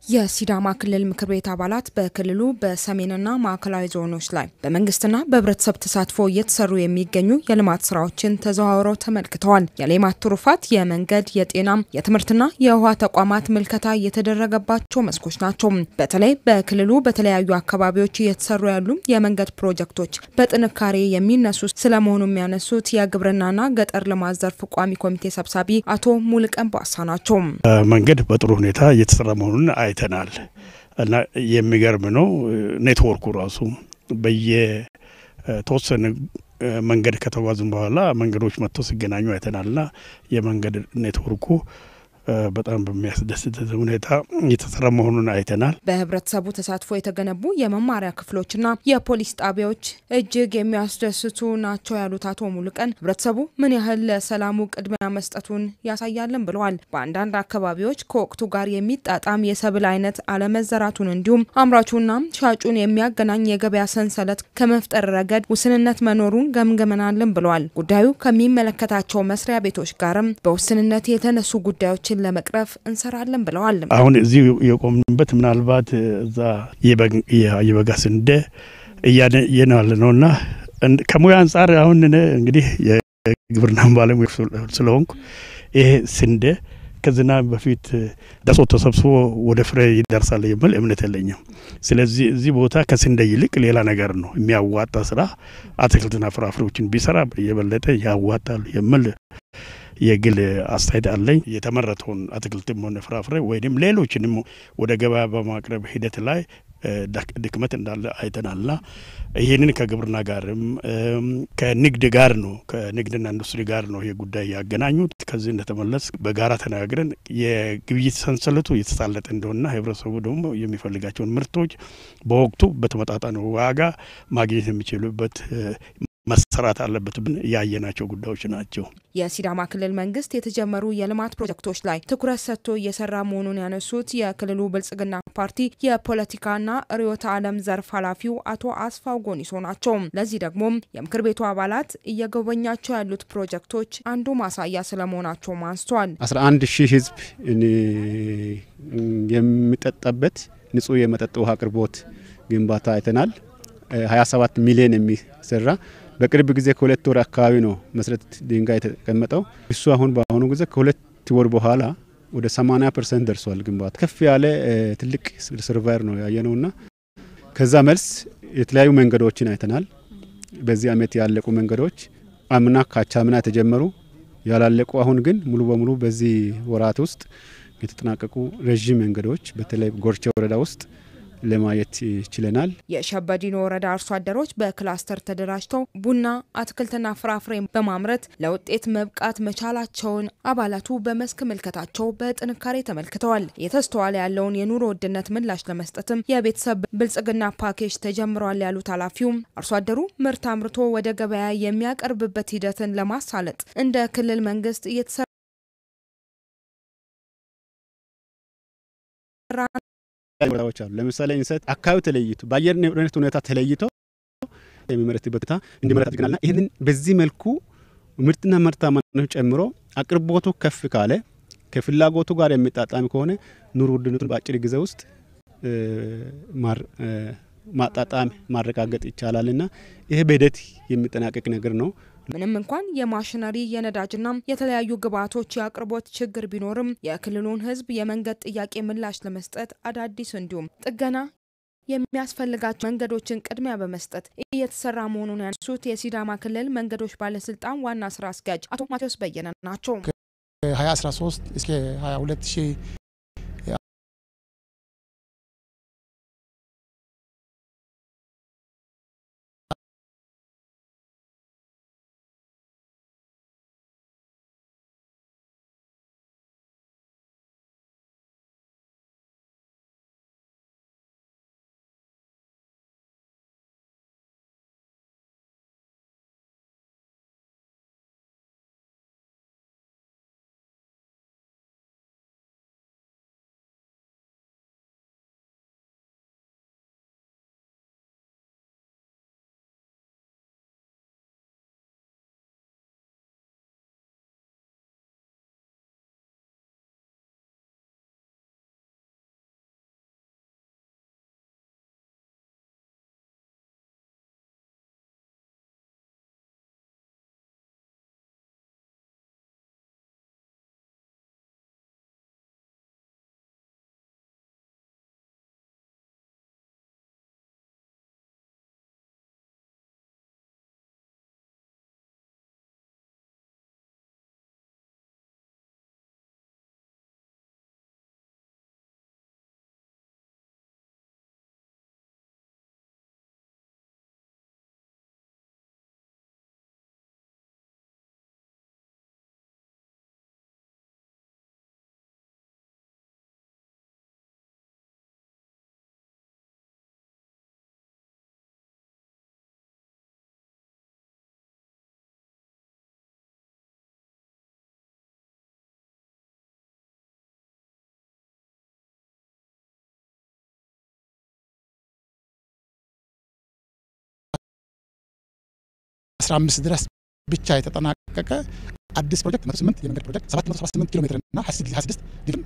የሲዳማ ክልል ምክር ቤት አባላት በክልሉ በሰሜንና ማዕከላዊ ዞኖች ላይ በመንግስትና በህብረተሰብ ተሳትፎ እየተሰሩ የሚገኙ የልማት ስራዎችን ተዘዋውረው ተመልክተዋል። የሌማት ትሩፋት የመንገድ፣ የጤናም፣ የትምህርትና የውሃ ተቋማት ምልከታ የተደረገባቸው መስኮች ናቸው። በተለይ በክልሉ በተለያዩ አካባቢዎች እየተሰሩ ያሉ የመንገድ ፕሮጀክቶች በጥንካሬ የሚነሱ ስለመሆኑ የሚያነሱት የግብርናና ገጠር ልማት ዘርፍ ቋሚ ኮሚቴ ሰብሳቢ አቶ ሙልቀን ባሳ ናቸው። መንገድ በጥሩ ሁኔታ እየተሰራ መሆኑን አይተናል እና የሚገርም ነው። ኔትወርኩ ራሱ በየተወሰነ መንገድ ከተጓዝን በኋላ መንገዶች መጥተው ሲገናኙ አይተናልና የመንገድ ኔትወርኩ በጣም በሚያስደስት ሁኔታ እየተሰራ መሆኑን አይተናል። በህብረተሰቡ ተሳትፎ የተገነቡ የመማሪያ ክፍሎችና የፖሊስ ጣቢያዎች እጅግ የሚያስደስቱ ናቸው ያሉት አቶ ሙሉቀን ህብረተሰቡ ምን ያህል ለሰላሙ ቅድሚያ መስጠቱን ያሳያልን ብለዋል። በአንዳንድ አካባቢዎች ከወቅቱ ጋር የሚጣጣም የሰብል አይነት አለመዘራቱን እንዲሁም አምራቹና ሻጩን የሚያገናኝ የገበያ ሰንሰለት ከመፍጠር ረገድ ውስንነት መኖሩን ገምገመናልን ብለዋል። ጉዳዩ ከሚመለከታቸው መስሪያ ቤቶች ጋርም በውስንነት የተነሱ ጉዳዮችን ለመቅረፍ እንሰራለን ብለዋል። አሁን እዚህ የቆምንበት ምናልባት እዛ የበጋ ስንዴ እያየን ያለ ነው እና ከሙያ አንጻር አሁን እንግዲህ የግብርና ባለሙያ ስለሆንኩ ይሄ ስንዴ ከዝናብ በፊት ደርሶ ተሰብስቦ ወደ ፍሬ ይደርሳል የሚል እምነት የለኝም። ስለዚህ እዚህ ቦታ ከስንዴ ይልቅ ሌላ ነገር ነው የሚያዋጣ ስራ አትክልትና ፍራፍሬዎችን ቢሰራ የበለጠ ያዋጣል የሚል የግል አስተያየት አለኝ። የተመረተውን አትክልትም ሆነ ፍራፍሬ ወይም ሌሎችንም ወደ ገበያ በማቅረብ ሂደት ላይ ድክመት እንዳለ አይተናልና ይህንን ከግብርና ጋርም ከንግድ ጋር ነው ከንግድና ኢንዱስትሪ ጋር ነው ይሄ ጉዳይ ያገናኙት። ከዚህ እንደተመለስ በጋራ ተነጋግረን የግብይት ሰንሰለቱ የተሳለጠ እንደሆነና ህብረተሰቡ ደግሞ የሚፈልጋቸውን ምርቶች በወቅቱ በተመጣጣነ ዋጋ ማግኘት የሚችሉበት መሰራት አለበት ብን ያየናቸው ጉዳዮች ናቸው። የሲዳማ ክልል መንግስት የተጀመሩ የልማት ፕሮጀክቶች ላይ ትኩረት ሰጥቶ እየሰራ መሆኑን ያነሱት የክልሉ ብልጽግና ፓርቲ የፖለቲካና ርዕዮተ ዓለም ዘርፍ ኃላፊው አቶ አስፋው ጎኒሶ ናቸው። ለዚህ ደግሞ የምክር ቤቱ አባላት እየጎበኛቸው ያሉት ፕሮጀክቶች አንዱ ማሳያ ስለመሆናቸውም አንስተዋል። 11 ሺህ ህዝብ የሚጠጣበት ንጹህ የመጠጥ ውሃ አቅርቦት ግንባታ አይተናል። 27 ሚሊዮን የሚሰራ በቅርብ ጊዜ ከሁለት ወር አካባቢ ነው መሰረት ድንጋይ የተቀመጠው። እሱ አሁን በአሁኑ ጊዜ ከሁለት ወር በኋላ ወደ 80 ፐርሰንት ደርሷል ግንባታ። ከፍ ያለ ትልቅ ሰርቫይር ነው ያየነውና ከዛ መልስ የተለያዩ መንገዶችን አይተናል። በዚህ አመት ያለቁ መንገዶች አምና ካቻምና የተጀመሩ ያላለቁ፣ አሁን ግን ሙሉ በሙሉ በዚህ ወራት ውስጥ የተጠናቀቁ ረዥም መንገዶች በተለይ ጎርቻ ወረዳ ውስጥ ለማየት ችለናል። የሸበዲኖ ወረዳ አርሶ አደሮች በክላስተር ተደራጅተው ቡና፣ አትክልትና ፍራፍሬ በማምረት ለውጤት መብቃት መቻላቸውን አባላቱ በመስክ ምልከታቸው በጥንካሬ ተመልክተዋል። የተስተዋለ ያለውን የኑሮ ውድነት ምላሽ ለመስጠትም የቤተሰብ ብልጽግና ፓኬጅ ተጀምሯል ያሉት ኃላፊውም አርሶ አደሩ ምርት አምርቶ ወደ ገበያ የሚያቀርብበት ሂደትን ለማሳለጥ እንደ ክልል መንግስት እየተሰራ ቦታዎች አሉ። ለምሳሌ እንሰት አካባቢ ተለይቶ በአየር ንብረት ሁኔታ ተለይቶ የሚመረትበት ቦታ እንዲመረት አድርገናልና ይህንን በዚህ መልኩ ምርትና ምርታማነቱን ጨምሮ አቅርቦቱ ከፍ ካለ ከፍላጎቱ ጋር የሚጣጣም ከሆነ ኑሮ ውድነቱን በአጭር ጊዜ ውስጥ ማጣጣም ማረጋገጥ ይቻላልና ይሄ በሂደት የሚጠናቀቅ ነገር ነው። ምንም እንኳን የማሽነሪ የነዳጅና የተለያዩ ግብዓቶች የአቅርቦት ችግር ቢኖርም የክልሉን ሕዝብ የመንገድ ጥያቄ ምላሽ ለመስጠት አዳዲስ እንዲሁም ጥገና የሚያስፈልጋቸው መንገዶችን ቅድሚያ በመስጠት እየተሰራ መሆኑን ያነሱት የሲዳማ ክልል መንገዶች ባለስልጣን ዋና ስራ አስኪያጅ አቶ ማቴዎስ በየነ ናቸው። ከ2013 እስከ 22 15 ድረስ ብቻ የተጠናቀቀ አዲስ ፕሮጀክት 108 የመንገድ ፕሮጀክት 778 ኪሎ ሜትር እና 26 ድፍን